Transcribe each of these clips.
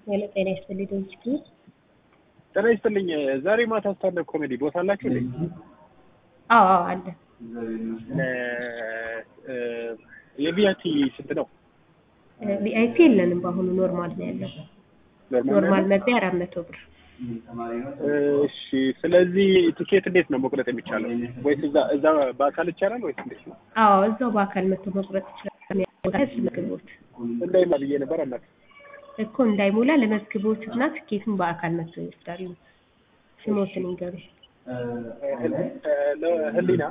ሄሎ ጤና ይስጥልኝ ድርጅት ነው። ጤና ይስጥልኝ። ዛሬ ማታ ስታንዳፕ ኮሜዲ ቦታ አላችሁ እንዴ? አዎ አዎ አለ። የቪአይፒ ስንት ነው? ቪአይፒ የለንም በአሁኑ ኖርማል ነው ያለው። ኖርማል ኖርማል ነው? መግቢያ አራት መቶ ብር። እሺ። ስለዚህ ቲኬት እንዴት ነው መቁረጥ የሚቻለው? ወይስ እዛ እዛ በአካል ይቻላል ወይስ እንዴት ነው? አዎ እዛው በአካል መጥቶ መቁረጥ ይችላል። ለመዝግቦት እንዳይማ ብዬ ነበር እናት። እኮ እንዳይሞላ ለመዝግቦት እና ትኬቱን በአካል መጥቶ ይወስዳሉ። ስሞትን ይንገሩ። ህሊና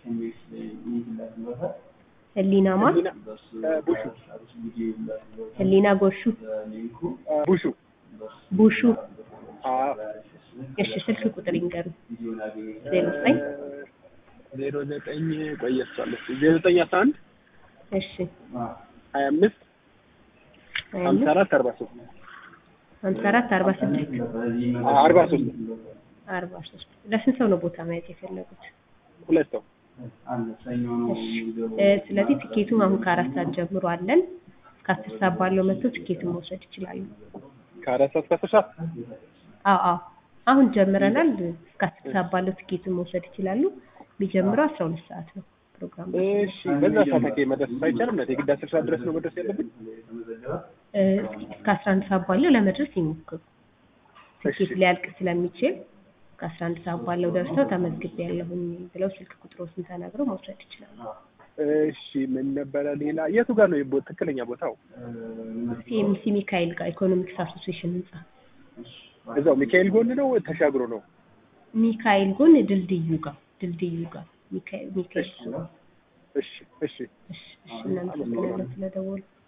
ህሊና ማን? ህሊና ቡሹ ህሊና ጎሹ ቡሹ ቡሹ። አዎ እሺ ስልክ ቁጥር ይንገሩ። ዜሮ ዘጠኝ ዜሮ ዘጠኝ ቆየሷለች ዜሮ ዘጠኝ አስራ አንድ እሺ ሀያ አምስት ሀያ ሀምሳ አምስት አራት አርባ ሶስት ሀምሳ አራት አርባ ስድስት አርባ ሶስት አርባ ሶስት ለስንት ሰው ነው ቦታ ማየት የፈለጉት? ሁለት ሰው እሺ እ ስለዚህ ቲኬቱን አሁን ከአራት ሰዓት ጀምሮ አለን። እስከ አስር ሰዓት ባለው መጥቶ ቲኬቱን መውሰድ ይችላሉ። ከአራት ሰዓት እስከ አስር ሰዓት አዎ አዎ አሁን ጀምረናል። እስከ አስር ሰዓት ባለው ቲኬቱን መውሰድ ይችላሉ። የሚጀምረው አስራ ሁለት ሰዓት ነው ፕሮግራሙ። እሺ በዛ ሰዓት አኬ መድረስ አይቻልም ነት የግድ አስር ሰዓት ድረስ ነው መድረስ ያለብን እ እስከ አስራ አንድ ሰዓት ባለው ለመድረስ ይሞክሩ። ቲኬት ሊያልቅ ስለሚችል ከአስራ አንድ ሰዓት ባለው ደርሰው ተመዝግቤ ያለሁኝ ብለው ስልክ ቁጥሮችን ተናግረው መውሰድ ይችላሉ። እሺ ምን ነበረ ሌላ የቱ ጋር ነው የቦ- ትክክለኛ ቦታው ሲኤምሲ ሚካኤል ጋር ኢኮኖሚክስ አሶሲዬሽን ህንጻ እዛው ሚካኤል ጎን ነው ተሻግሮ ነው ሚካኤል ጎን ድልድዩ ጋር ድልድዩ ጋር ሚካኤል ሚካኤል እሺ እሺ እሺ እሺ እሺ እናመሰግናለን ስለደወሉ